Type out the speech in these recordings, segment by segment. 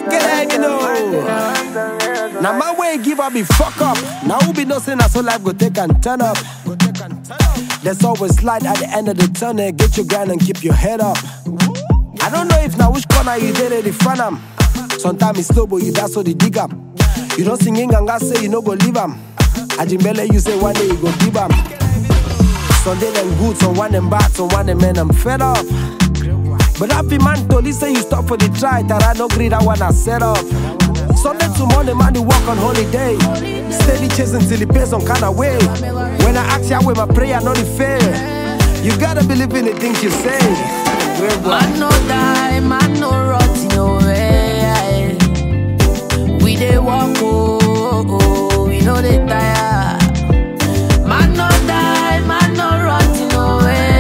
get it, you know. Now my way give up be fuck up. Now who be no saying that so life go take and turn up. There's always light at the end of the tunnel. Get your grind and keep your head up. I don't know if now which corner you did it in front am. Sometimes it's slow, but you that's what they dig up. You don't sing in ganga say you no go leave am. Ajimbele you say one day you go give am. Sunday them good, some one them bad, some one them men I'm fed up. But happy man told say you stop for the try, Tara no greed that one I set up. Sunday to Monday man you work on holiday. Steady chasing till it pays some kind of way. When I ask you where my prayer not the fair. You gotta believe in the things you say. Great boy. Man no die, man no rot in no way. We dey walk, oh, oh, oh, we no dey tire. Man no die, man no rot in no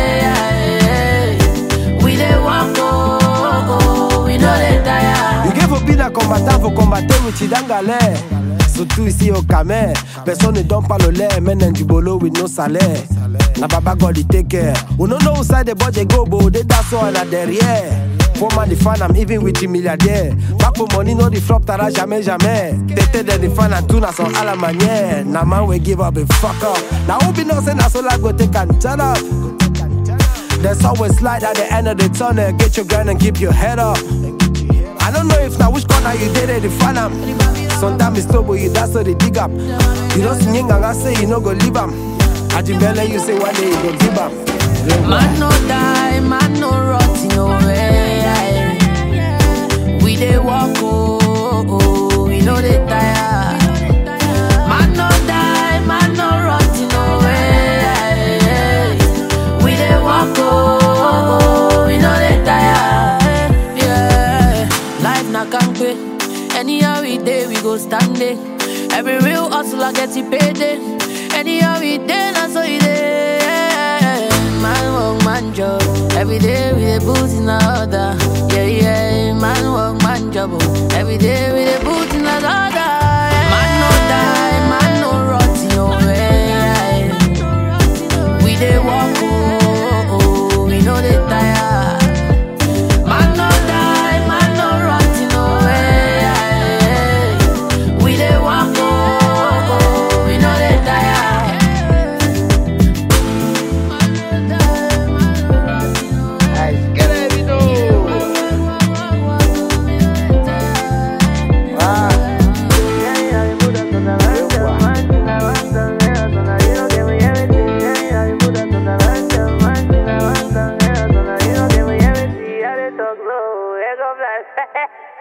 way. We dey walk, oh, oh, oh, we no dey tire. You gave a bid à combattant pour combattre with Chidangale. Surtout ici au Camer, personne ne donne pas le lait, maintenant du boulot with no salaire. Na baba God he take care. We no know side the budget go, but they that's all na derrière. Four man the fan, I'm even with the milliardaire. Back for money, no the flop, tara jamais, jamais. Tete de the fan and tuna son à la manière. Now man we give up and fuck up. Now who be no say na so life go take and turn up. There's always light at the end of the tunnel. Get your grind and keep your head up. I don't know if now which corner you did it, the fan am. Sometimes it's slow, but you that's what they dig up. You don't sing and I say you no go leave am. Ajimbele, you say one day you go give am. Man no die, man no rot in no way. We dey walk, oh, oh, oh, we no dey tire. Man no die, man no rot in no way. We dey walk, oh, oh, oh, we no dey tire. Yeah, life na kampe. Anyhow we dey, we go stand it. Every real hustler get it payday. Anyhow we dey, na so e dey. Man work, man job. Every day we dey put in order. Yeah, yeah. Man work, man job. oh. Every day we dey put in order. Man no die, man no rot in no way. We dey walk, oh, oh, we no dey tire. Man no die, man no rot in no way. We dey walk, oh, oh, we no dey tire. Get it, you know. Ah. Talk low, ego flash.